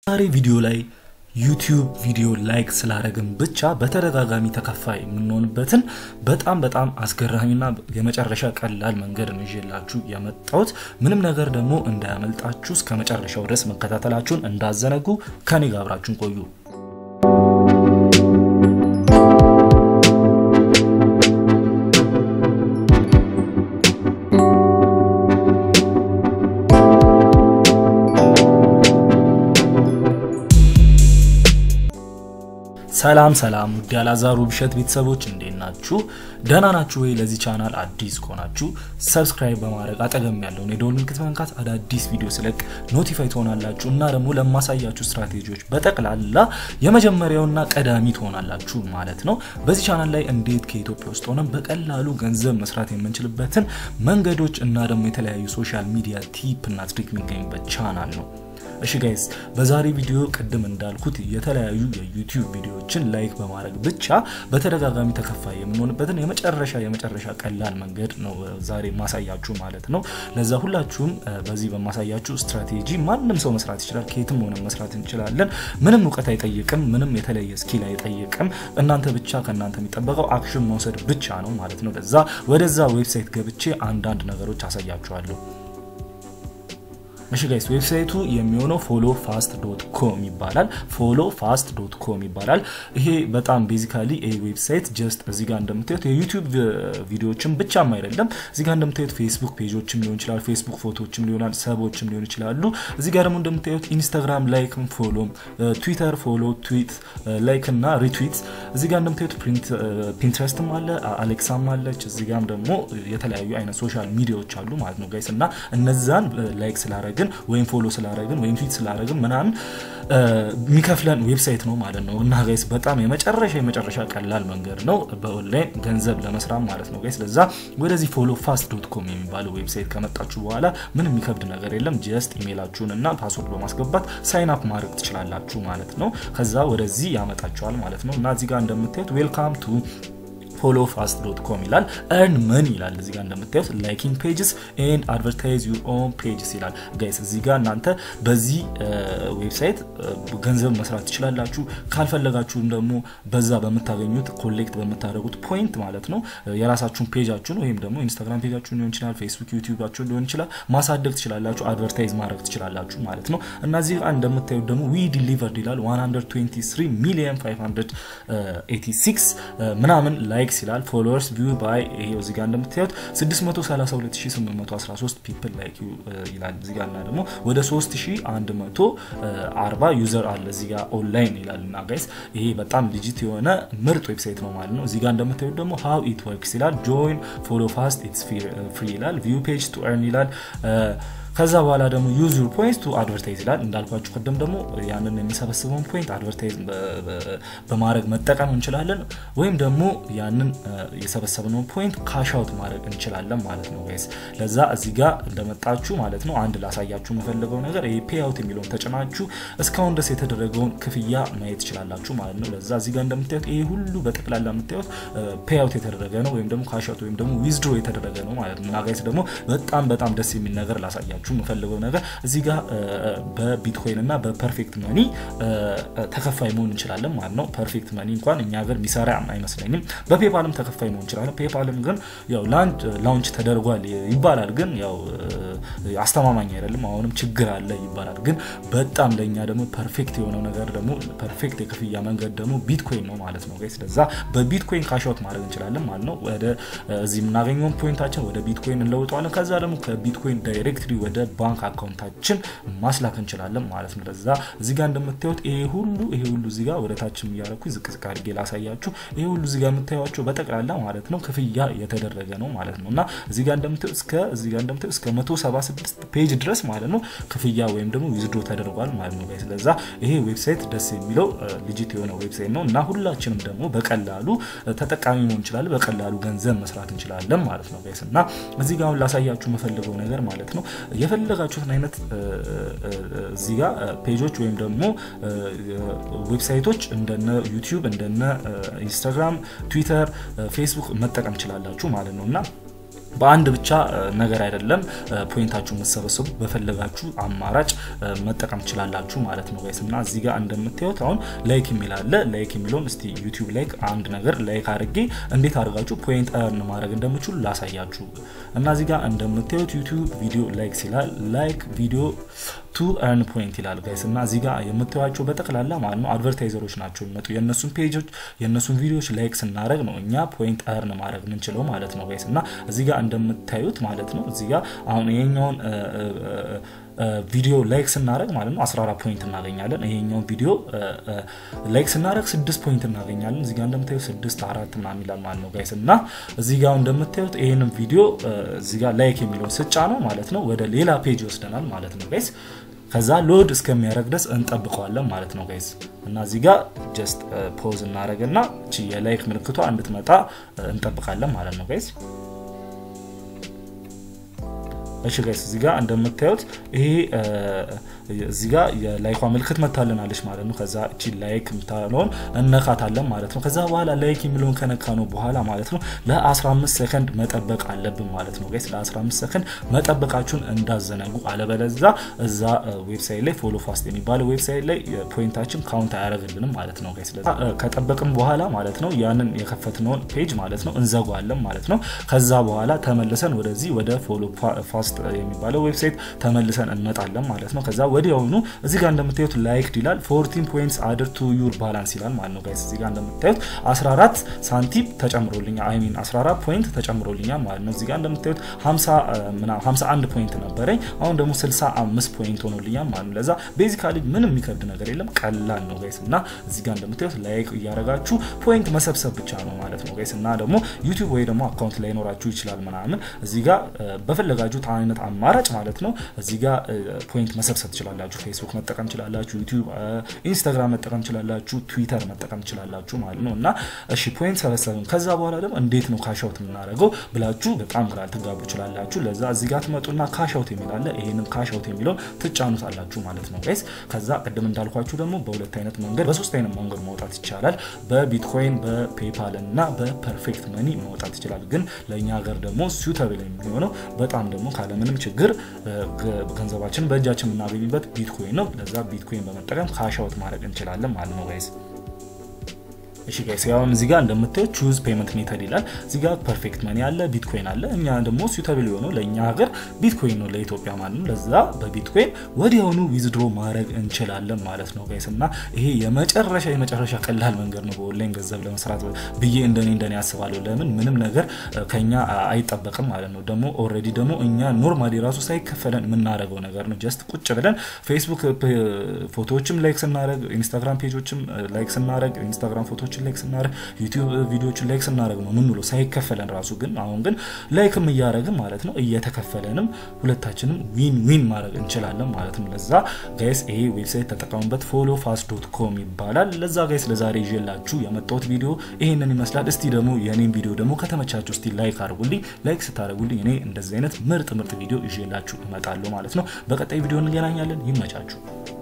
ዛሬ ቪዲዮ ላይ ዩቲዩብ ቪዲዮ ላይክ ስላደረግን ብቻ በተደጋጋሚ ተከፋይ የምንሆንበትን በጣም በጣም አስገራሚና የመጨረሻ ቀላል መንገድ ነው ይዤላችሁ የመጣሁት። ምንም ነገር ደግሞ እንዳያመልጣችሁ እስከ መጨረሻው ድረስ መከታተላችሁን እንዳዘነጉ ከኔ ጋር አብራችሁን ቆዩ። ሰላም ሰላም ውድ ያላዛሩ ብሸት ቤተሰቦች እንዴት ናችሁ? ደህና ናችሁ ወይ? ለዚህ ቻናል አዲስ ከሆናችሁ ሰብስክራይብ በማድረግ አጠገም ያለውን የደወል ምልክት መንካት አዳዲስ ቪዲዮ ስለቅ ኖቲፋይ ትሆናላችሁ እና ደግሞ ለማሳያችሁ ስትራቴጂዎች በጠቅላላ የመጀመሪያውና ቀዳሚ ትሆናላችሁ ማለት ነው። በዚህ ቻናል ላይ እንዴት ከኢትዮጵያ ውስጥ ሆነን በቀላሉ ገንዘብ መስራት የምንችልበትን መንገዶች እና ደግሞ የተለያዩ ሶሻል ሚዲያ ቲፕ እና ትሪክ የሚገኙበት ቻናል ነው። እሺ ጋይስ በዛሬ ቪዲዮ ቅድም እንዳልኩት የተለያዩ የዩቲዩብ ቪዲዮዎችን ላይክ በማድረግ ብቻ በተደጋጋሚ ተከፋይ የምንሆንበትን የመጨረሻ የመጨረሻ ቀላል መንገድ ነው ዛሬ ማሳያችሁ ማለት ነው። ለዛ ሁላችሁም በዚህ በማሳያችሁ ስትራቴጂ ማንም ሰው መስራት ይችላል። ከየትም ሆነ መስራት እንችላለን። ምንም እውቀት አይጠይቅም። ምንም የተለየ ስኪል አይጠይቅም። እናንተ ብቻ ከእናንተ የሚጠበቀው አክሽን መውሰድ ብቻ ነው ማለት ነው። ለዛ ወደዛ ዌብሳይት ገብቼ አንዳንድ ነገሮች አሳያችኋለሁ። እሺ ጋይስ ዌብሳይቱ የሚሆነው ፎሎ ፋስት ዶት ኮም ይባላል። ፎሎ ፋስት ዶት ኮም ይባላል። ይሄ በጣም ቤዚካሊ ይሄ ዌብሳይት ጀስት እዚህ ጋር እንደምታዩት የዩቲዩብ ቪዲዮዎችን ብቻም አይደለም። እዚህ ጋር እንደምታዩት ፌስቡክ ፔጆችም ሊሆን ይችላል፣ ፌስቡክ ፎቶዎችም ሊሆናል፣ ሰቦችም ሊሆን ይችላሉ። እዚህ ጋር ደግሞ እንደምታዩት ኢንስታግራም ላይክም ፎሎም፣ ትዊተር ፎሎ፣ ትዊት ላይክ እና ሪትዊት። እዚህ ጋር እንደምታዩት ፒንትረስትም አለ፣ አሌክሳም አለች። እዚህ ጋርም ደግሞ የተለያዩ አይነት ሶሻል ሚዲያዎች አሉ ማለት ነው ጋይስ እና እነዛን ላይክ ስላረግ ግን ወይም ፎሎ ስላረግን ወይም ትዊት ስላረግን ምናምን የሚከፍለን ዌብሳይት ነው ማለት ነው። እና ጋይስ በጣም የመጨረሻ የመጨረሻ ቀላል መንገድ ነው በኦንላይን ገንዘብ ለመስራት ማለት ነው ጋይስ። ለዛ ወደዚህ ፎሎ ፋስት ዶት ኮም የሚባለው ዌብሳይት ከመጣችሁ በኋላ ምንም የሚከብድ ነገር የለም። ጀስት ኢሜይላችሁን እና ፓስወርድ በማስገባት ሳይን አፕ ማድረግ ትችላላችሁ ማለት ነው። ከዛ ወደዚህ ያመጣችኋል ማለት ነው። እና እዚህ ጋር እንደምታዩት ዌልካም ቱ ፎሎ ፋስት ዶት ኮም ይላል። እርን ምን ይላል እዚህ ጋር እንደምታዩት ላይኪንግ ፔጅስ ኤንድ አድቨርታይዝ ዩር ኦን ፔጅስ ይላል። ጋይስ እዚህ ጋር እናንተ በዚህ ዌብሳይት ገንዘብ መስራት ትችላላችሁ። ካልፈለጋችሁም ደግሞ በዛ በምታገኙት ኮሌክት በምታደርጉት ፖይንት ማለት ነው የራሳችሁን ፔጃችሁን ወይም ደግሞ ኢንስታግራም ፔጃችሁን ሊሆን ይችላል፣ ፌስቡክ ዩቲዩባችሁን ሊሆን ይችላል ማሳደግ ትችላላችሁ። አድቨርታይዝ ማድረግ ትችላላችሁ ማለት ነው። እና እዚህ ጋር እንደምታዩት ደግሞ ዊ ዲሊቨርድ ይላል 123 ሚሊዮን 586 ምናምን ላይ ላይክስ ይላል ፎሎወርስ ቪው ባይ ይሄው እዚህ ጋር እንደምታዩት 632813 ፒፕል ላይክ ዩ ይላል እዚህ ጋር እና ደግሞ ወደ 3140 ዩዘር አለ እዚህ ጋር ኦንላይን ይላል እና ጋይስ ይሄ በጣም ሊጂት የሆነ ምርጥ ዌብሳይት ነው ማለት ነው። እዚህ ጋር እንደምታዩት ደግሞ ሃው ኢት ወርክስ ይላል ጆይን ፎሎ ፋስት ኢትስ ፍሪ ይላል ቪው ፔጅ ቱ ኤርን ይላል ከዛ በኋላ ደግሞ ዩዝ ዩር ፖይንት ቱ አድቨርታይዝ ይላል። እንዳልኳችሁ ቅድም ደግሞ ያንን የሚሰበስበውን ፖይንት አድቨርታይዝ በማድረግ መጠቀም እንችላለን፣ ወይም ደግሞ ያንን የሰበሰብነውን ፖይንት ካሻውት ማድረግ እንችላለን ማለት ነው ጋይስ። ለዛ እዚህ ጋር እንደመጣችሁ ማለት ነው አንድ ላሳያችሁ የምፈልገው ነገር ይሄ ፔአውት የሚለውን ተጭናችሁ እስካሁን ድረስ የተደረገውን ክፍያ ማየት ትችላላችሁ ማለት ነው። ለዛ እዚህ ጋር እንደምታዩት ይሄ ሁሉ በጠቅላላ የምታዩት ፔአውት የተደረገ ነው ወይም ደግሞ ካሻውት ወይም ደግሞ ዊዝድሮ የተደረገ ነው ማለት ነው። እና ጋይስ ደግሞ በጣም በጣም ደስ የሚል ነገር ላሳያችሁ የምፈልገው ነገር እዚህ ጋር በቢትኮይን እና በፐርፌክት መኒ ተከፋይ መሆን እንችላለን ማለት ነው። ፐርፌክት መኒ እንኳን እኛ ሀገር የሚሰራ አይመስለኝም። በፔፓልም ተከፋይ መሆን እንችላለን። ፔፓልም ግን ያው ላንድ ላውንች ተደርጓል ይባላል፣ ግን ያው አስተማማኝ አይደለም። አሁንም ችግር አለ ይባላል። ግን በጣም ለእኛ ደግሞ ፐርፌክት የሆነው ነገር ደግሞ ፐርፌክት የክፍያ መንገድ ደግሞ ቢትኮይን ነው ማለት ነው። ስለዛ በቢትኮይን ካሻውት ማድረግ እንችላለን ማለት ነው። ወደ እዚህ የምናገኘውን ፖይንታችን ወደ ቢትኮይን እንለውጠዋለን። ከዛ ደግሞ ከቢትኮይን ዳይሬክትሊ ወደ ባንክ አካውንታችን ማስላክ እንችላለን ማለት ነው። ለዛ እዚህ ጋር እንደምታዩት ይሄ ሁሉ ይሄ ሁሉ እዚህ ጋር ወደ ታችም እያደረኩኝ ዝቅ ዝቅ አድርጌ ላሳያችሁ። ይሄ ሁሉ እዚህ ጋር የምታዩቸው በጠቅላላ ማለት ነው ክፍያ የተደረገ ነው ማለት ነው። እና እዚህ ጋር እንደምታዩት እስከ እዚህ ጋር እንደምታዩት እስከ 176 ፔጅ ድረስ ማለት ነው ክፍያ ወይም ደግሞ ዊዝድሮ ተደርጓል ማለት ነው። ስለዛ ይሄ ዌብሳይት ደስ የሚለው ሊጂት የሆነ ዌብሳይት ነው እና ሁላችንም ደግሞ በቀላሉ ተጠቃሚ መሆን እንችላለን፣ በቀላሉ ገንዘብ መስራት እንችላለን ማለት ነው ጋይስ። እና እዚህ ጋር አሁን ላሳያችሁ የምፈልገው ነገር ማለት ነው የፈለጋችሁትን አይነት እዚህ ጋር ፔጆች ወይም ደግሞ ዌብሳይቶች እንደነ ዩቲዩብ እንደነ ኢንስታግራም፣ ትዊተር፣ ፌስቡክ መጠቀም ትችላላችሁ ማለት ነው እና በአንድ ብቻ ነገር አይደለም ፖይንታችሁ የምትሰበሰቡ በፈለጋችሁ አማራጭ መጠቀም ትችላላችሁ ማለት ነው ጋይስ። እና እዚህ ጋር እንደምታዩት አሁን ላይክ የሚል አለ። ላይክ የሚለውን እስቲ ዩቲዩብ ላይክ አንድ ነገር ላይክ አድርጌ እንዴት አድርጋችሁ ፖይንት እርን ማድረግ እንደምችሉ ላሳያችሁ። እና እዚህ ጋር እንደምታዩት ዩቲዩብ ቪዲዮ ላይክ ይላል። ላይክ ቪዲዮ ቱ እርን ፖይንት ይላል ጋይስ። እና እዚህ ጋር የምታዩቸው በጠቅላላ ማለት ነው አድቨርታይዘሮች ናቸው የሚመጡ የእነሱን ፔጆች የእነሱን ቪዲዮዎች ላይክ ስናደረግ ነው እኛ ፖይንት እርን ማድረግ የምንችለው ማለት ነው ጋይስ። እና እዚህ ጋር እንደምታዩት ማለት ነው እዚህ ጋር አሁን ይሄኛውን ቪዲዮ ላይክ ስናደረግ ማለት ነው 14 ፖይንት እናገኛለን። ይሄኛውን ቪዲዮ ላይክ ስናደረግ 6 ፖይንት እናገኛለን። እዚህ ጋር እንደምታዩት 6 አራት ምናምን ይላል ማለት ነው ጋይስ። እና እዚህ ጋር እንደምታዩት ይሄንን ቪዲዮ እዚህ ጋር ላይክ የሚለውን ስጫ ነው ማለት ነው ወደ ሌላ ፔጅ ይወስደናል ማለት ነው ጋይስ። ከዛ ሎድ እስከሚያደርግ ድረስ እንጠብቀዋለን ማለት ነው ጋይስ። እና እዚህ ጋር ጀስት ፖዝ እናደረግና እቺ የላይክ ምልክቷ እንድትመጣ እንጠብቃለን ማለት ነው ጋይስ። እሺ ጋይስ እዚህ ጋር እንደምታዩት ይሄ እዚህ ጋር የላይኳ ምልክት መታልናለች ማለት ነው። ከዛ እቺ ላይክ የምታለውን እነካታለን ማለት ነው። ከዛ በኋላ ላይክ የሚለውን ከነካ ነው በኋላ ማለት ነው ለ15 ሰከንድ መጠበቅ አለብን ማለት ነው ጋይስ። ለ15 ሰከንድ መጠበቃችሁን እንዳዘነጉ፣ አለበለዛ እዛ ዌብሳይት ላይ ፎሎ ፋስት የሚባለው ዌብሳይት ላይ ፖይንታችን ካውንት አያደርግልንም ማለት ነው ጋይስ። ከጠበቅም በኋላ ማለት ነው ያንን የከፈትነውን ፔጅ ማለት ነው እንዘጓለን ማለት ነው። ከዛ በኋላ ተመልሰን ወደዚህ ወደ ፎሎ ፋስት የሚባለው ዌብሳይት ተመልሰን እንመጣለን ማለት ነው። ከዛ ወዲያውኑ እዚህ ጋር እንደምታዩት ላይክድ ይላል 14 ፖይንትስ አድር ቱ ዩር ባላንስ ይላል ማለት ነው ጋይስ። እዚህ ጋር እንደምታዩት 14 ሳንቲም ተጨምሮልኛል፣ አይ ሚን 14 ፖይንት ተጨምሮልኛል ማለት ነው። እዚህ ጋር እንደምታዩት 51 ፖይንት ነበረኝ፣ አሁን ደግሞ 65 ፖይንት ሆኖልኛል ማለት ነው። ለዛ ቤዚካሊ ምንም የሚከብድ ነገር የለም፣ ቀላል ነው ጋይስ። እና እዚህ ጋር እንደምታዩት ላይክ እያደረጋችሁ ፖይንት መሰብሰብ ብቻ ነው ማለት ነው ጋይስ። እና ደግሞ ዩቲዩብ ወይ ደግሞ አካውንት ላይኖራችሁ ይችላል ምናምን እዚህ ጋር በፈለጋችሁት አይነት አማራጭ ማለት ነው እዚህ ጋር ፖይንት መሰብሰብ ትችላላችሁ። ፌስቡክ መጠቀም ትችላላችሁ፣ ዩቲዩብ፣ ኢንስታግራም መጠቀም ትችላላችሁ፣ ትዊተር መጠቀም ትችላላችሁ ማለት ነው። እና እሺ ፖይንት ሰበሰብን። ከዛ በኋላ ደግሞ እንዴት ነው ካሻውት የምናደርገው ብላችሁ በጣም ግራ ልትጋቡ ትችላላችሁ። ለዛ እዚህ ጋር ትመጡና ካሻውት የሚል አለ። ይሄንን ካሻውት የሚለውን ትጫኑታላችሁ ማለት ነው ጋይስ። ከዛ ቅድም እንዳልኳችሁ ደግሞ በሁለት አይነት መንገድ በሶስት አይነት መንገድ ማውጣት ይቻላል። በቢትኮይን በፔፓል እና በፐርፌክት መኒ ማውጣት ይችላል። ግን ለእኛ ሀገር ደግሞ ሱተብል የሚሆነው በጣም ደግሞ ካለምንም ችግር ገንዘባችን በእጃችን የምናገኝበት ቢትኮይን ነው። ለዛ ቢትኮይን በመጠቀም ካሻውት ማድረግ እንችላለን ማለት ነው ጋይስ። እሺ ጋይስ ያውን እዚህ ጋር እንደምታዩት ቹዝ ፔመንት ሜተድ ይላል። እዚህ ጋር ፐርፌክት መኒ አለ፣ ቢትኮይን አለ። እኛ ደግሞ ሱተብል የሆነው ለእኛ ሀገር ቢትኮይን ነው ለኢትዮጵያ ማለት ነው። ለዛ በቢትኮይን ወዲያውኑ ዊዝድሮ ማድረግ እንችላለን ማለት ነው ጋይስ። እና ይሄ የመጨረሻ የመጨረሻ ቀላል መንገድ ነው በኦንላይን ገንዘብ ለመስራት ብዬ እንደኔ እንደኔ ያስባለሁ። ለምን ምንም ነገር ከኛ አይጠበቅም ማለት ነው። ደግሞ ኦልሬዲ ደግሞ እኛ ኖርማሊ ራሱ ሳይከፈለን የምናደርገው ነገር ነው። ጀስት ቁጭ ብለን ፌስቡክ ፎቶዎችም ላይክ ስናደርግ፣ ኢንስታግራም ፔጆችም ላይክ ስናደርግ፣ ኢንስታግራም ፎቶዎች ላይክ ስናደርግ ዩቲዩብ ቪዲዮዎችን ላይክ ስናደርግ ነው ምን ብሎ ሳይከፈለን ራሱ ግን አሁን ግን ላይክም እያደረግን ማለት ነው እየተከፈለንም ሁለታችንም ዊን ዊን ማድረግ እንችላለን ማለት ነው። ለዛ ጋይስ ይሄ ዌብሳይት ተጠቀሙበት። ፎሎ ፋስት ዶት ኮም ይባላል። ለዛ ጋይስ ለዛሬ ይዤላችሁ የመጣሁት ቪዲዮ ይሄንን ይመስላል። እስቲ ደግሞ የኔን ቪዲዮ ደግሞ ከተመቻችሁ እስቲ ላይክ አድርጉልኝ። ላይክ ስታደርጉልኝ እኔ እንደዚህ አይነት ምርጥ ምርጥ ቪዲዮ ይዤላችሁ እመጣለሁ ማለት ነው። በቀጣይ ቪዲዮ እንገናኛለን። ይመቻችሁ።